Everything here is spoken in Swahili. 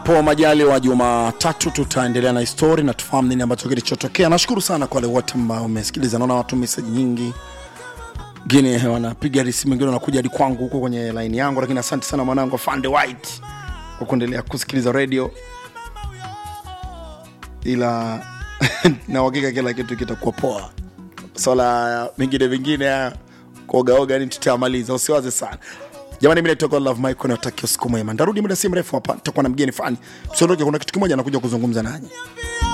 panapo majali wa Jumatatu tutaendelea na histori na tufahamu nini ambacho kilichotokea. Nashukuru sana kwa wale wote ambao wamesikiliza, naona watu meseji nyingi wengine wanapiga simu, wengine wanakuja hadi kwangu huko kwenye laini yangu, lakini asante sana mwanangu Fande White kwa kuendelea kusikiliza radio, ila na uhakika kila kitu kitakuwa poa. Swala mengine mengine haya kuogaoga ni tutamaliza, usiwaze sana jamani. Mimi naitwa Love Mike, natakia usiku mwema. Ndarudi muda si mrefu hapa, nitakuwa na mgeni fani. Msiondoke, kuna kitu kimoja nakuja kuzungumza nanyi.